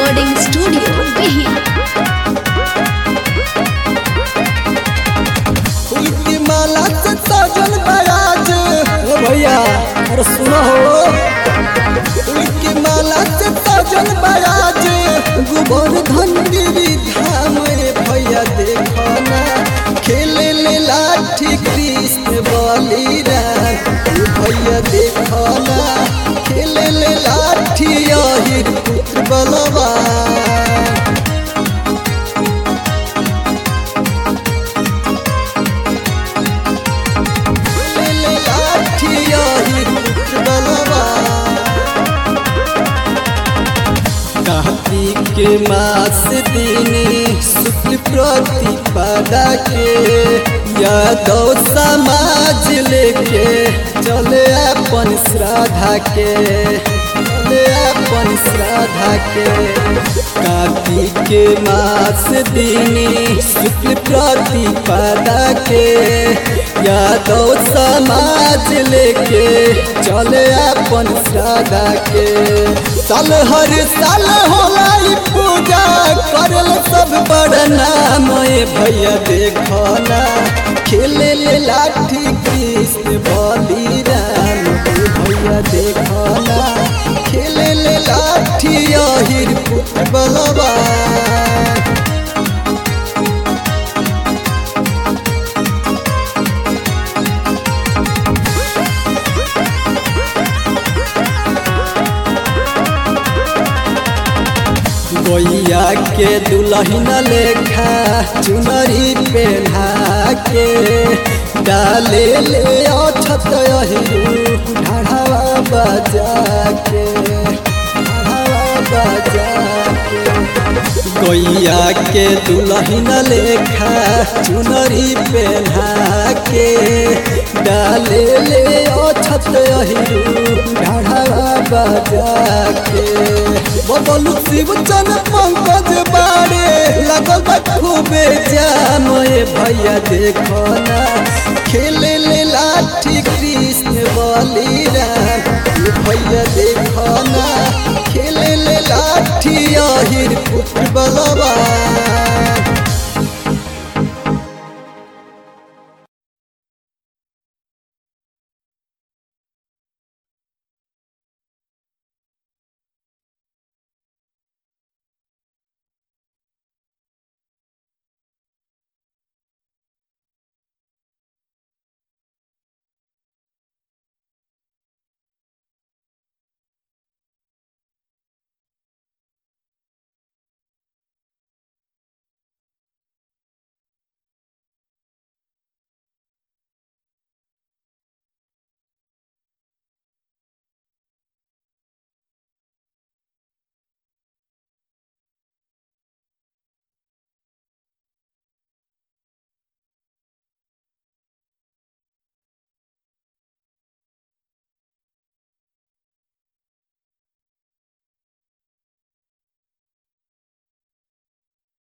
Recording Studio, Behia. फूल की माला से सजल बयाज ओ भैया अरे सुनो हो फूल की माला से सजल बयाज गोबर धनगिरी धाम रे भैया देखो ना खेले ले लाठी कृष्ण बलिराम ओ भैया देखो ना खेले ले लाठी अहिर पुत्र बलवान ले लाठी अहिर पुत्र बलवान कार्तिक के मास दिनी शुक्ल प्रतिपदा के यादव समाज लेके चले अपन श्राद्धा के चले अपन श्राद्धा के कार्तिक के मास दिनी शुक्ल प्रतिपदा के यादव समाज लेके चले अपन श्राद्धा के साल हर साल होला ई पूजा करल सब बड़ नाम ए भैया देखो ना खेले ले लाठी कृष्ण बलिराम ए भैया देखो ना खेले ले लाठी अहिर पुत्र बलवान गोइया के दुल्हन लेखा चुनरी पहना के डाले ले अछत अहिरू ढाढ़ावा बजा के ढाढ़ावा बजा के गोइया के दुल्हन लेखा चुनरी पहना के डाले ले अछत अहिरू ढाढ़ावा बजा के बदलू शिव चन पंकज बारे लगल बा खूबे जाम ए भैया देखो ना खेले ले लाठी कृष्ण बलिराम ए भैया देखो ना खेले ले लाठी अहिर पुत्र बलवान